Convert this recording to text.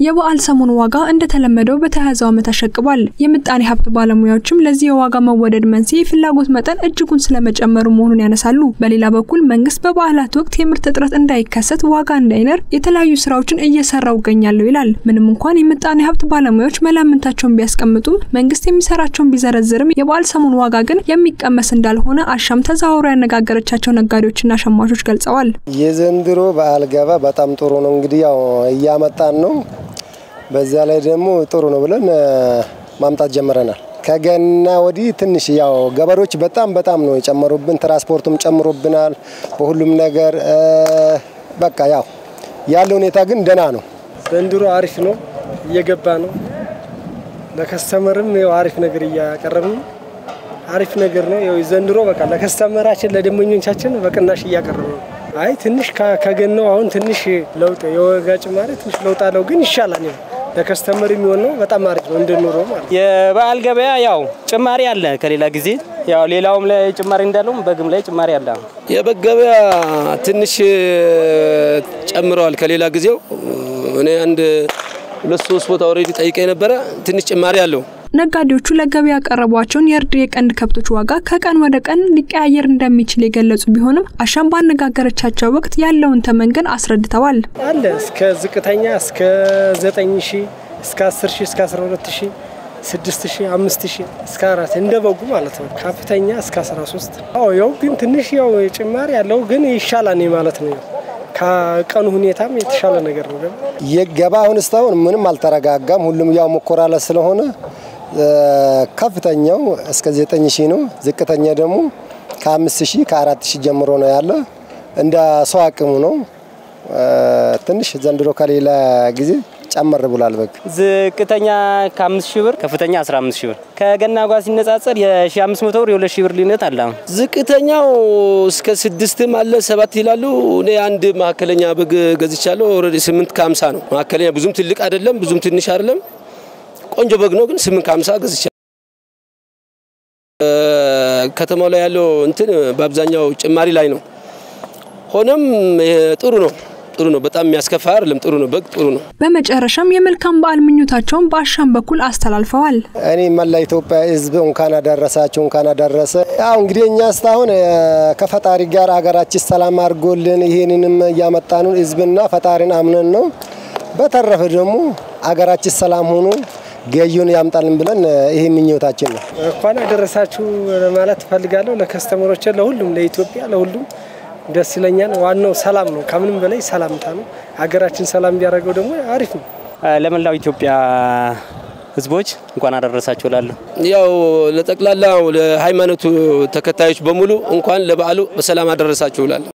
የበዓል ሰሞን ዋጋ እንደተለመደው በተያያዘው ዓመት አሸቅቧል። የምጣኔ ሀብት ባለሙያዎችም ለዚህ የዋጋ መወደድ መንስኤ የፍላጎት መጠን እጅጉን ስለመጨመሩ መሆኑን ያነሳሉ። በሌላ በኩል መንግስት በበዓላት ወቅት የምርት እጥረት እንዳይከሰት ዋጋ እንዳይነር የተለያዩ ስራዎችን እየሰራው ይገኛለሁ ይላል። ምንም እንኳን የምጣኔ ሀብት ባለሙያዎች መላምንታቸውን ቢያስቀምጡም መንግስት የሚሰራቸውን ቢዘረዝርም የበዓል ሰሞን ዋጋ ግን የሚቀመስ እንዳልሆነ አሻም ተዘዋውሮ ያነጋገረቻቸው ነጋዴዎችና ሸማቾች ገልጸዋል። የዘንድሮ በዓል ገባ በጣም ጥሩ ነው። እንግዲህ ያው እያመጣን ነው። በዛ ላይ ደግሞ ጥሩ ነው ብለን ማምጣት ጀምረናል። ከገና ወዲህ ትንሽ ያው ገበሬዎች በጣም በጣም ነው የጨመሩብን። ትራንስፖርቱም ጨምሮብናል። በሁሉም ነገር በቃ ያው ያለው ሁኔታ ግን ደህና ነው። ዘንድሮ አሪፍ ነው፣ እየገባ ነው። ለከስተመርም ያው አሪፍ ነገር እያቀረብን አሪፍ ነገር ነው። ያው ዘንድሮ በቃ ለከስተመራችን ለደንበኞቻችን በቅናሽ እያቀረብ ነው። አይ ትንሽ ከገናው አሁን ትንሽ ለውጥ የዋጋ ጭማሪ ትንሽ ለውጥ አለው፣ ግን ይሻላል። ያው ለከስተመር የሚሆን ነው። በጣም አሪፍ ነው እንድንኖረ ማለት የበዓል ገበያ ያው ጭማሪ አለ ከሌላ ጊዜ ያው ሌላውም ላይ ጭማሪ እንዳለውም በግም ላይ ጭማሪ አለ። የበግ ገበያ ትንሽ ጨምረዋል ከሌላ ጊዜው። እኔ አንድ ሁለት ሶስት ቦታ ኦልሬዲ ጠይቄ ነበረ። ትንሽ ጭማሪ አለው። ነጋዴዎቹ ለገበያ ያቀረቧቸውን የእርድ የቀንድ ከብቶች ዋጋ ከቀን ወደ ቀን ሊቀያየር እንደሚችል የገለጹ ቢሆንም አሻም ባነጋገረቻቸው ወቅት ያለውን ተመን ግን አስረድተዋል። አለ እስከ ዝቅተኛ እስከ 9 ሺህ እስከ 10 ሺህ እስከ 12 ሺህ 6 ሺህ 5 ሺህ እስከ አራት እንደ በጉ ማለት ነው። ከፍተኛ እስከ 13 አዎ ያው ግን ትንሽ ያው ጭማሪ ያለው ግን ይሻላል ማለት ነው። ከቀኑ ሁኔታም የተሻለ ነገር ነው። የገባ አሁን እስካሁን ምንም አልተረጋጋም። ሁሉም ያው መኮራለ ስለሆነ ከፍተኛው እስከ 9 ሺህ ነው። ዝቅተኛ ደግሞ ከ5 ሺህ ከ4 ሺህ ጀምሮ ነው ያለ። እንደ ሰው አቅሙ ነው። ትንሽ ዘንድሮ ከሌላ ጊዜ ጨመር ብሏል። በግ ዝቅተኛ ከ5 ሺህ ብር ከፍተኛ 15 ሺህ ብር ከገና ጋር ሲነጻጸር የ1500 ብር የ2 ሺህ ብር ልዩነት አለ። ዝቅተኛው እስከ ስድስትም አለ ሰባት ይላሉ። እኔ አንድ መካከለኛ በግ ገዝቻለሁ። ኦልሬዲ 8 ከ50 ነው። መካከለኛ ብዙም ትልቅ አይደለም፣ ብዙም ትንሽ አይደለም። ቆንጆ በግ ነው ግን 8 ከ50 ገዝቻለሁ። ከተማው ላይ ያለው እንትን በአብዛኛው ጭማሪ ላይ ነው። ሆኖም ጥሩ ነው ጥሩ ነው። በጣም የሚያስከፋ አይደለም። ጥሩ ነው። በግ ጥሩ ነው። በመጨረሻም የመልካም በዓል ምኞታቸውን በአሻም በኩል አስተላልፈዋል። እኔ መላ ኢትዮጵያ ሕዝብ እንኳን አደረሳችሁ እንኳን አደረሰ። ያው እንግዲህ እኛ እስካሁን ከፈጣሪ ጋር ሀገራችን ሰላም አድርጎልን ይሄንንም እያመጣንን ሕዝብና ፈጣሪን አምነን ነው። በተረፈ ደግሞ ሀገራችን ሰላም ሆኖ ገዩን ያምጣልን ብለን ይሄ ምኞታችን ነው። እንኳን አደረሳችሁ ማለት እፈልጋለሁ ለከስተመሮች፣ ለሁሉም ለኢትዮጵያ፣ ለሁሉም ደስ ይለኛል። ዋናው ሰላም ነው። ከምንም በላይ ሰላምታ ነው። ሀገራችን ሰላም ቢያደርገው ደግሞ አሪፍ ነው። ለመላው ኢትዮጵያ ህዝቦች እንኳን አደረሳችሁ እላለሁ። ያው ለጠቅላላው ለሃይማኖቱ ተከታዮች በሙሉ እንኳን ለበዓሉ በሰላም አደረሳችሁ እላለሁ።